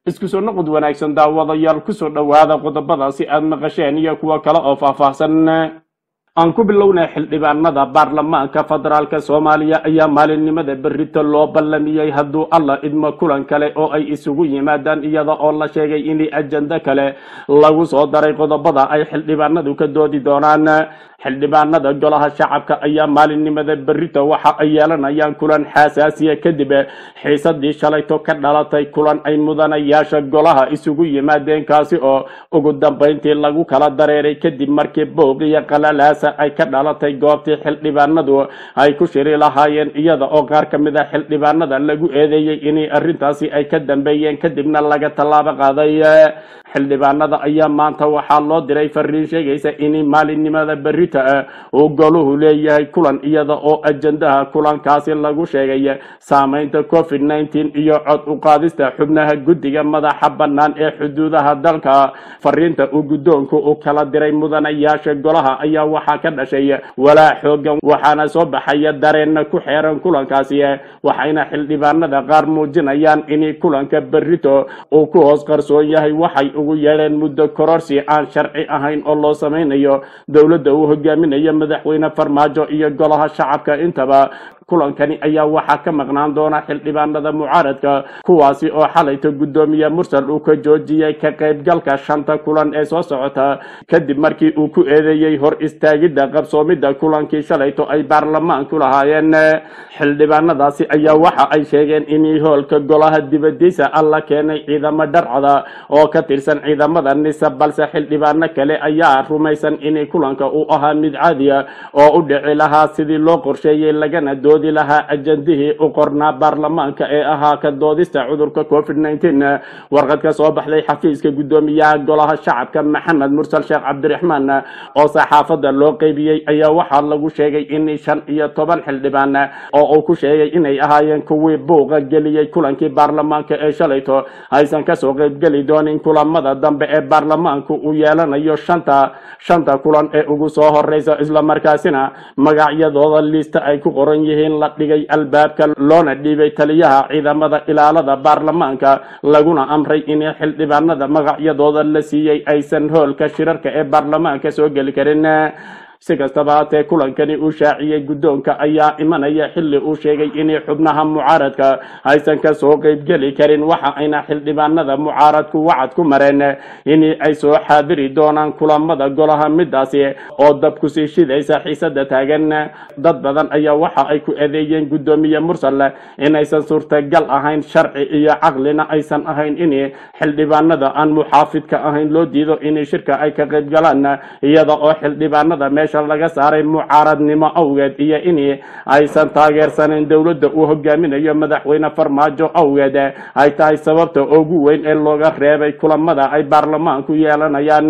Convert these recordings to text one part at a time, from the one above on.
isku soo noqod wanaagsan daawadayaal kusoo dhowaada qodobadaasi aad maqasheen iyo kuwo kale oo faahfaahsan aan ku bilownay xildhibaanada baarlamaanka federaalk soomaaliya ayaa maalinimada berrito loo ballamiyey hadduu alla idmo kulan kale oo ay isugu yimaadaan iyada oo la sheegay in ajando kale lagu soo daray qodobada ay xildhibaanadu ka doodi doonaan xildhibaanada golaha shacabka ayaa maalinimada berrito waxa ay yeelanayaan kulan xasaasiya kadib xiisadii shalayto ka dhalatay kulan ay mudanayaasha golaha isugu yimaadeen kaasi oo ugu dambayntii lagu kala dareeray kadib markii boog iyo qalalaasa ay ka dhalatay goobtii xildhibaanadu ay ku shiri lahaayeen iyada oo qaar ka mid a xildhibaanada lagu eedeeyey inay arrintaasi ay ka dambeeyeen kadibna laga tallaabo qaaday xildhibaanada ayaa maanta waxaa loo diray fariin sheegaysa in maalinimada berrita uu goluhu leeyahay kulan iyada oo ajandaha kulankaasi lagu sheegay saameynta covid nneteen iyo cod u qaadista xubnaha guddiga madaxa bannaan ee xuduudaha dalka fariinta uu guddoonku u kala diray mudanayaasha golaha ayaa waxaa ka dhashay walaa xoogan waxaana soo baxaya dareenna ku xeeran kulankaasi waxayna xildhibaanada qaar muujinayaan in kulanka berrito uu ku hoos qarsoon yahay waxay ugu yeedheen muddo kororsi aan sharci ahayn oo loo samaynayo dowladda uu hogaaminayo madaxweyne farmaajo iyo golaha shacabka intaba kulankani ayaa waxaa ka maqnaan doona xildhibaanada mucaaradka kuwaasi oo xalayta guddoomiye mursal uu ka joojiyey ka qaybgalka shanta kulan ee soo socota kadib markii uu ku eedeeyey hor istaagidda qabsoomidda kulankii shalayto ay baarlamaanku lahaayeen xildhibaanadaasi ayaa waxa ay sheegeen in hoolka golaha dibadiisa alla keenay ciidamo dharcada oo ka tirsan ciidamada nisa balse xildhibaano kale ayaa rumaysan in kulanka uu ahaa mid caadiya oo u dhici lahaa sidii loo qorsheeyey lagana doodi lahaa ajandihii u qornaa baarlamaanka ee ahaa ka doodista cudurka covid nneteen warqad ka soo baxday xafiiska guddoomiyaha golaha shacabka maxamed mursal sheekh cabdiraxmaan oo saxaafadda loo qeybiyey ayaa waxaa lagu sheegay in shan iyo toban xildhibaan oo uu ku sheegay inay ahaayeen kuwii buuqa geliyey kulankii baarlamaanka ee shalayto aysan kasoo qeybgeli doonin kulamada dambe ee baarlamaanku uu yeelanayo shanta shanta kulan ee ugu soo horeysa islamarkaasina magacyadooda liista ay ku qoran yihiin la dhigay albaabka loona dhiibay taliyaha ciidamada ilaalada baarlamaanka laguna amray in xildhibaanada magacyadooda la siiyey aysan hoolka shirarka ee baarlamaanka soo geli karin si kastaba haatee kulankani uu shaaciyey guddoonka ayaa imanaya xilli uu sheegay in xubnaha mucaaradka aysan kasoo qeybgeli karin waxa ayna xildhibaanada mucaaradku wacad ku mareen in ay soo xaadiri doonaan kulamada golaha midaasi oo dab kusii shidaysa xiisada taagan dad badan ayaa waxa ay ku eedeeyeen guddoomiye mursal inaysan suurtagal ahayn sharci iyo caqlina aysan ahayn in xildhibaanada aan muxaafidka ahayn loo diido in shirka ay ka qeybgalaan iyada oo xildhibaanada meesha laga saaray mucaaradnimo awgeed iyo in aysan taageersanin dowladda uu hogaaminayo madaxweyne farmaajo awgeed ay tahay sababta ugu weyn ee looga reebay kulamada ay baarlamaanku yeelanayaan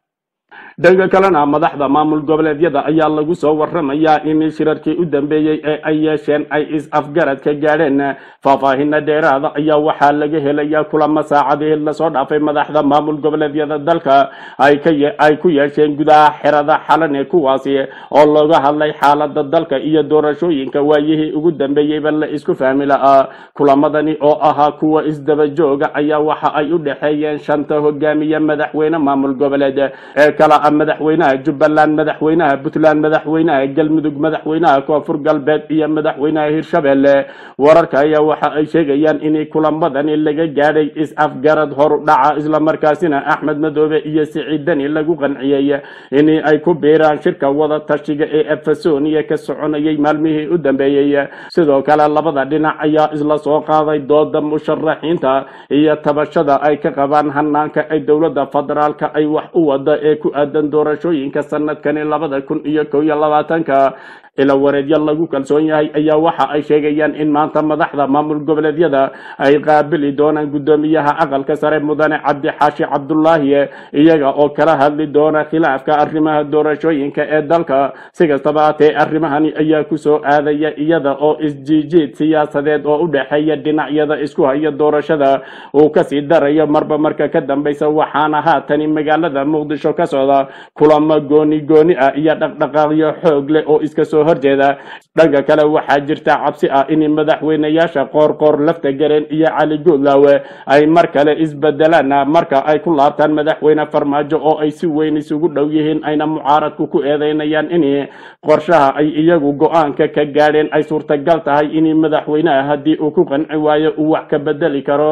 dhanka kalena madaxda maamul goboleedyada ayaa lagu soo waramayaa in shirarkii u dambeeyey ee ay yeesheen ay is-afgarad ka gaadheen faahfaahina dheeraada ayaa waxaa laga helayaa kulamo saacadii lasoo dhaafay madaxda maamul goboleedyada dalka ay ku yeesheen gudaha xerada xalane kuwaasi oo looga hadlay xaalada dalka iyo doorashooyinka waayihii ugu dambeeyeyba la isku fahmi lahaa kulamadani oo ahaa kuwa isdaba jooga ayaa waxa ay u dhexeeyeen shanta hogaamiye madaxweyne maamul goboleed ee kala madaxweynaha jubbaland madaxweynaha puntland madaxweynaha galmudug madaxweynaha koonfur galbeed iyo madaxweynaha hirshabelle wararka ayaa waxa ay sheegayaan in kulamadani laga gaadhay is-afgarad horu dhaca islamarkaasina axmed madoobe iyo siciidani lagu qanciyey in ay ku biiraan shirka wada tashiga ee efesoniya ka soconayay maalmihii u dambeeyey sidoo kale labada dhinac ayaa isla soo qaaday dooda musharaxiinta iyo tabashada ay ka qabaan hanaanka ay dowladda federaalka ay wax u wada ee ku aadan doorashooyinka sanadkani labada kun iyo kow iyo labaatanka ila wareedyo lagu kalsoon yahay ayaa waxa ay sheegayaan in maanta madaxda maamul goboleedyada ay qaabili doonaan guddoomiyaha aqalka sare mudane cabdixaashi cabdulaahi iyaga oo kala hadli doona khilaafka arrimaha doorashooyinka ee dalka si kastaba haatee arrimahani ayaa kusoo aadaya iyada oo isjiijiid siyaasadeed oo u dhexeeya dhinacyada isku haya doorashada uu kasii darayo marba marka ka dambeysa waxaana haatani magaalada muqdisho ka socda kulamo gooni gooni ah iyo dhaqdhaqaaqyo xoog leh oo iska soo horjeeda dhanka kale waxaa jirta cabsi ah in madaxweynayaasha qoorqoor lafta gareen iyo cali guudlaawe ay mar kale isbedelaan marka ay ku laabtaan madaxweyne farmaajo oo ay si weyn isugu dhow yihiin ayna mucaaradku ku eedeynayaan in qorshaha ay iyagu go-aanka ka gaadheen ay suurtagal tahay in madaxweynaha haddii uu ku qanci waayo uu wax ka bedeli karo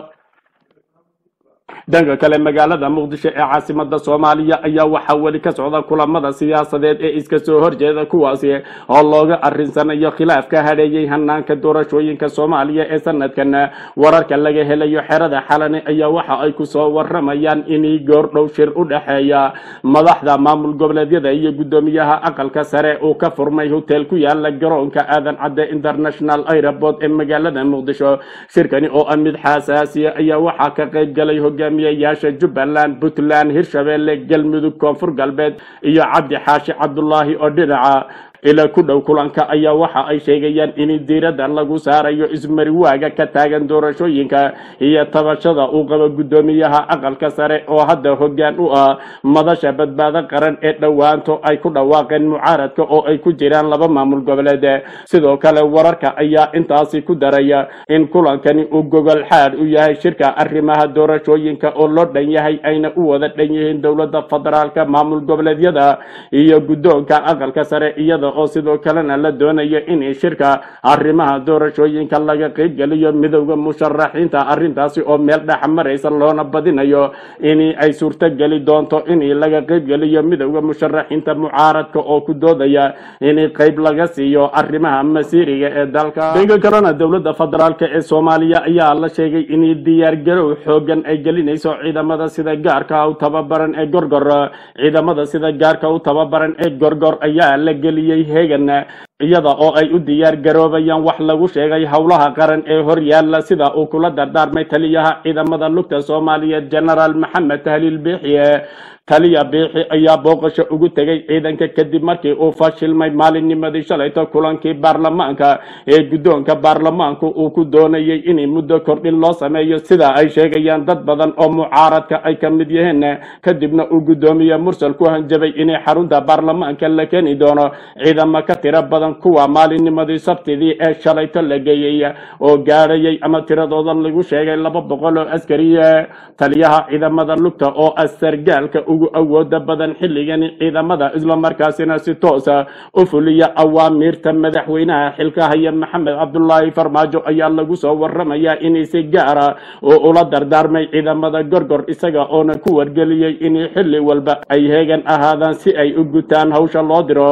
dhanka kale magaalada muqdisho ee caasimada soomaaliya ayaa waxaa weli ka socda kulamada siyaasadeed ee iska soo horjeeda kuwaasi oo looga arinsanayo khilaafka hadheeyey hanaanka doorashooyinka soomaaliya ee sanadkan wararka laga helayo xerada xalane ayaa waxa ay kusoo waramayaan inay goordhow shir u dhexeeya madaxda maamul goboleedyada iyo guddoomiyaha aqalka sare uu ka furmay hotel ku yaala garoonka aadan cadde international airport ee magaalada muqdisho shirkani oo ah mid xasaasiya ayaa waxaa ka qayb galay hogaamiyayaasha jubbaland puntland hirshabeelle galmudug koonfur galbeed iyo cabdi xaashi cabdulaahi oo dhinaca ila ku dhow kulanka ayaa waxa ay sheegayaan in diiradda lagu saarayo ismariwaaga ka taagan doorashooyinka iyo tabashada uu qabo guddoomiyaha aqalka sare oo hadda hoggaan u ah madasha badbaado qaran ee dhowaanto ay ku dhawaaqeen mucaaradka oo ay ku jiraan laba maamul goboleed sidoo kale wararka ayaa intaasi ku daraya in kulankani uu gogol xaad u yahay shirka arrimaha doorashooyinka oo loo dhan yahay ayna u wada dhan yihiin dowladda federaalka maamul goboleedyada iyo guddoonka aqalka sare iyada oo sidoo kalena la doonayo in shirka arrimaha doorashooyinka laga qaybgeliyo midowda musharaxiinta arrintaasi oo meel dhex maraysa loona badinayo in ay suurtogeli doonto in laga qaybgeliyo midowda musharaxiinta mucaaradka oo ku doodaya in qayb laga siiyo arrimaha masiiriga ee dalka dhanka kalena dowladda federaalk ee soomaaliya ayaa la sheegay in diyaargarow xoogan ay gelinayso ciidamada sida gaarka u tababaran ee gorgor ciidamada sida gaarka u tababaran ee gorgor ayaa la geliyey hegan iyada oo ay u diyaar garoobayaan wax lagu sheegay howlaha qaran ee hor yaalla sida uu kula dardaarmay taliyaha ciidamada lugta soomaaliyeed genaraal maxamed tahliil biixiye taliya biixi ayaa booqasho ugu tegay ciidanka kadib markii uu fashilmay maalinnimadii shalayto kulankii baarlamaanka ee guddoonka baarlamaanku uu ku doonayay in muddo kordhin loo sameeyo sida ay sheegayaan dad badan oo mucaaradka ay ka mid yihiin kadibna uu guddoomiye mursal ku hanjabay inay xarunta baarlamaanka la keeni doono ciidamo ka tiro badan kuwa maalinnimadii sabtidii ee shalayto la geeyey oo gaadhayay ama tiradooda lagu sheegay laba boqol oo askariye taliyaha ciidamada lugta oo ah sargaalka ugu awooda badan xilligani ciidamada islamarkaasina si toosa u fuliya awaamiirta madaxweynaha xilka haya maxamed cabdulaahi farmaajo ayaa lagu soo waramayaa inay si gaara oo ula dardaarmay ciidamada gorgor isaga oona ku wargeliyey in xilli walba ay heegan ahaadaan si ay u gutaan hawsha loo diro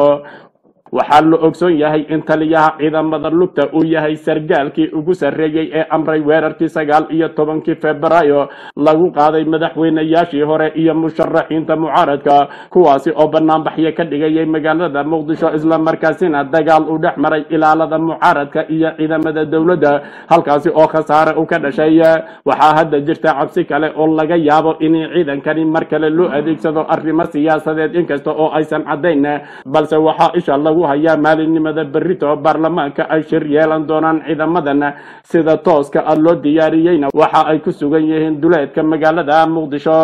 waxaa la ogsoon yahay in taliyaha ciidamada lugta uu yahay sargaalkii ugu sarreeyey ee amray weerarkii sagaal iyo tobankii febraayo lagu qaaday madaxweynayaashii hore iyo musharaxiinta mucaaradka kuwaasi oo banaanbaxyo ka dhigayay magaalada muqdisho islamarkaasina dagaal u dhex maray ilaalada mucaaradka iyo ciidamada dowladda halkaasi oo khasaare u ka dhashay waxaa hadda jirta cabsi kale oo laga yaabo in ciidankani mar kale loo adeegsado arrimo siyaasadeed inkasta oo aysan caddayn balse waxaa isha lagu hayaa maalinimada berrito baarlamaanka ay shir yeelan doonaan ciidamadan sida tooska ah loo diyaariyeyna waxa ay ku sugan yihiin duleedka magaalada muqdisho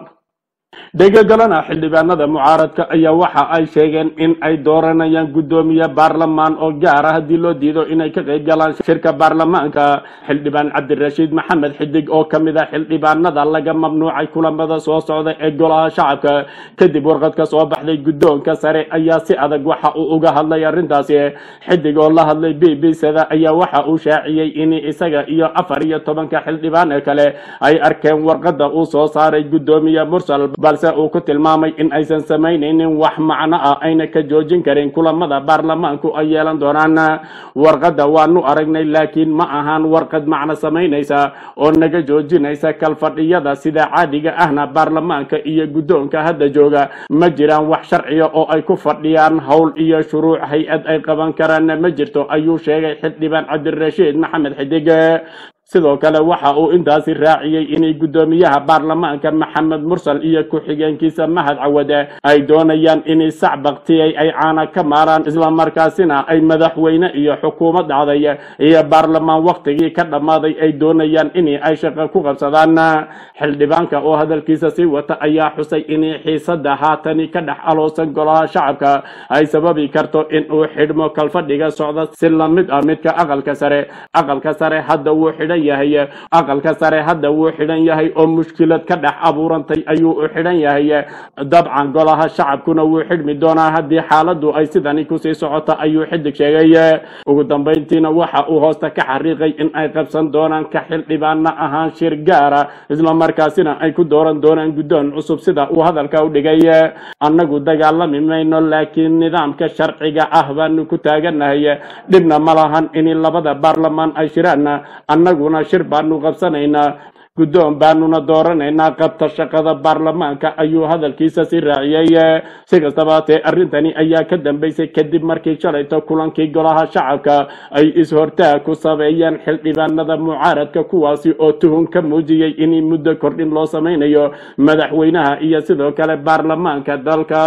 dhegagalana xildhibaanada mucaaradka ayaa waxa ay sheegeen in ay dooranayaan guddoomiye baarlamaan oo gaara haddii loo diido inay ka qayb galaan shirka baarlamaanka xildhibaan cabdirashiid maxamed xidig oo ka mid a xildhibaanada laga mamnuucay kulamada soo socda ee golaha shacabka kadib warqad ka soo baxday guddoonka sare ayaa si adag waxa uu uga hadlay arrintaasi xidig oo la hadlay b b sada ayaa waxa uu shaaciyey in isaga iyo afar iyo tobanka xildhibaan ee kale ay arkeen warqadda uu soo saaray guddoomiye mursal balse uu ku tilmaamay in aysan samaynaynin wax macno ah ayna ka joojin karin kulamada baarlamaanku ay yeelan doonaan warqadda waanu aragnay laakiin ma ahaan warqad macno samaynaysa oo naga joojinaysa kalfadhiyada sida caadiga ahna baarlamaanka iyo guddoonka hadda jooga ma jiraan wax sharciya oo ay ku fadhiyaan howl iyo shuruuc hay-ad ay qaban karaan ma jirto ayuu sheegay xildhibaan cabdirashiid maxamed xidig sidoo kale waxa uu intaasi raaciyey inay guddoomiyaha baarlamaanka maxamed mursal iyo ku-xigeenkiisa mahad cawade ay doonayaan inay sac baktiyay ay caana ka maaraan islamarkaasina ay madaxweyne iyo xukuumad dhacday iyo baarlamaan waktigii ka dhammaaday ay doonayaan in ay shaqo ku qabsadaan xildhibaanka oo hadalkiisa sii wata ayaa xusay inay xiisada haatani ka dhex aloosan golaha shacabka ay sababi karto in uu xidhmo kalfadhiga socda si lamid ah midka aqalka sare aqalka sare hadda wuu xidhan yahay aqalka sare hadda wuu xidhan yahay oo mushkilad ka dhex abuurantay ayuu u xidhan yahay dabcan golaha shacabkuna wuu xidhmi doonaa haddii xaaladu ay sidani kusii socoto ayuu xidig sheegay ugu dambayntiina waxa uu hoosta ka xariiqay in ay qabsan doonaan ka xildhibaana ahaan shir gaara islamarkaasina ay ku dooran doonaan guddoon cusub sida uu hadalka u dhigay annagu dagaalami mayno laakiin nidaamka sharciga ah baanu ku taaganahay dhibna ma lahan in labada baarlamaan ay shiraan annaguna shir baanu qabsanaynaa guddoon baanuna dooranaynaa qabta shaqada baarlamaanka ayuu hadalkiisa si raaciyey si kastaba hatee arrintani ayaa ka dambeysay kadib markii shalayto kulankii golaha shacabka ay is-hortaag ku sameeyeen xildhibaanada mucaaradka kuwaasi oo tuhun ka muujiyey in muddo kordhin loo sameynayo madaxweynaha iyo sidoo kale baarlamaanka dalka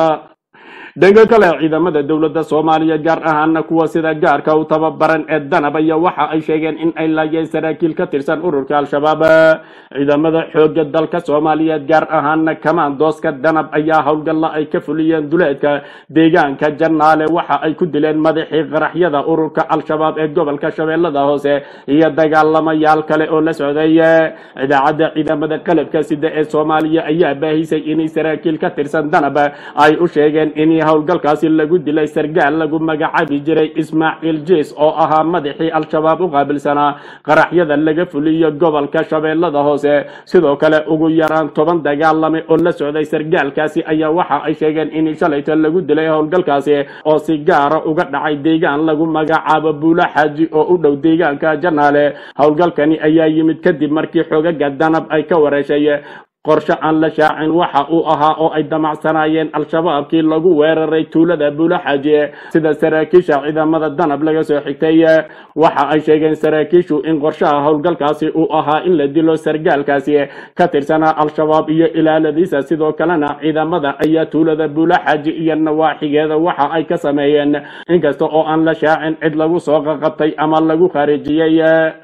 dhanka kale ciidamada dowladda soomaaliya gaar ahaana kuwa sida gaarka u tababaran ee danab ayaa waxa ay sheegeen in ay laayeen saraakiil ka tirsan ururka al-shabaab ciidamada xoogga dalka soomaaliyeed gaar ahaana kamaandooska danab ayaa howlgalla ay ka fuliyeen duleedka deegaanka jannaale waxa ay ku dileen madaxii qaraxyada ururka al-shabaab ee gobolka shabeellada hoose iyo dagaalamayaal kale oo la socday idaacadda ciidamada qalabka sida ee soomaaliya ayaa baahisay inay saraakiil ka tirsan danab ay u sheegeen in howlgalkaasi lagu dilay sargaal lagu magacaabi jiray ismaaciil jiis oo ahaa madaxii al-shabaab u qaabilsanaa qaraxyada laga fuliyo gobolka shabeellada hoose sidoo kale ugu yaraan toban dagaalame oo la socday sargaalkaasi ayaa waxa ay sheegeen in shalayto lagu dilay howlgalkaasi oo si gaara uga dhacay deegaan lagu magacaabo buulo xaaji oo u dhow deegaanka janaale howlgalkani ayaa yimid kadib markii xoogaga danab ay ka wareeshay qorshe aan la shaacin waxa uu ahaa oo ay damacsanaayeen al-shabaabkii lagu weeraray tuulada buulaxaaji sida saraakiisha ciidamada danab laga soo xigtay waxa ay sheegeen saraakiishu in qorshaha howlgalkaasi uu ahaa in la dilo sargaalkaasi ka tirsanaa al-shabaab iyo ilaaladiisa sidoo kalena ciidamada ayaa tuulada buulaxaaji iyo nawaaxigeeda waxa ay ka sameeyeen inkasta oo aan la shaacin cid lagu soo qaqabtay ama lagu khaarijiyey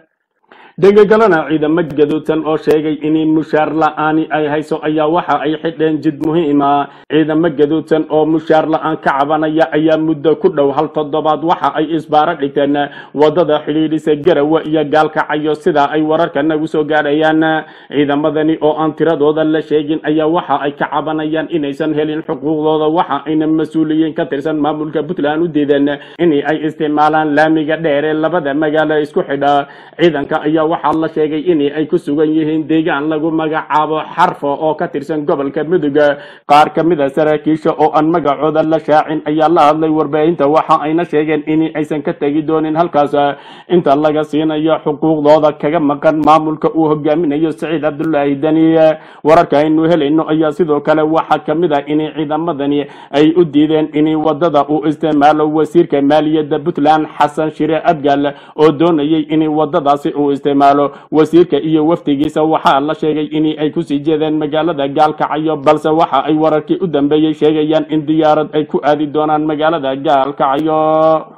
dhegagalana ciidamo gaduudsan oo sheegay in mushaar la-aani ay hayso ayaa waxa ay xidheen jid muhiima ciidamo gaduudsan oo mushaar la-aan ka cabanaya ayaa muddo ku dhow hal toddobaad waxa ay isbaaro dhigteen wadada xidhiidhisa garawa iyo gaalkacayo sida ay wararka nagu soo gaadhayaan ciidamadani oo aan tiradooda la sheegin ayaa waxa ay ka cabanayaan inaysan helin xuquuqdooda waxa ayna mas-uuliyiin ka tirsan maamulka puntland u diideen in ay isticmaalaan laamiga dheer ee labada magaalo isku xidha ciidanka ayaa waxaa la sheegay in ay ku sugan yihiin deegaan lagu magacaabo xarfo oo ka tirsan gobolka mudug qaar ka mid a saraakiisha oo aan magacooda la shaacin ayaa la hadlay warbaahinta waxa ayna sheegeen in aysan ka tegi doonin halkaas inta laga siinayo xuquuqdooda kaga maqan maamulka uu hogaaminayo saciid cabdulaahi dani wararka aynu helayno ayaa sidoo kale waxaa ka mid ah in ciidamadani ay u diideen in wadada uu isticmaalo wasiirka maaliyadda puntland xasan shire abgaal oo doonayay in wadadaasi uu isticmaalo wasiirka iyo wafdigiisa waxaa la sheegay in ay kusii jeedeen magaalada gaalkacyo balse waxa ay wararkii u dambeeyey sheegayaan in diyaarad ay ku aadi doonaan magaalada gaalkacyo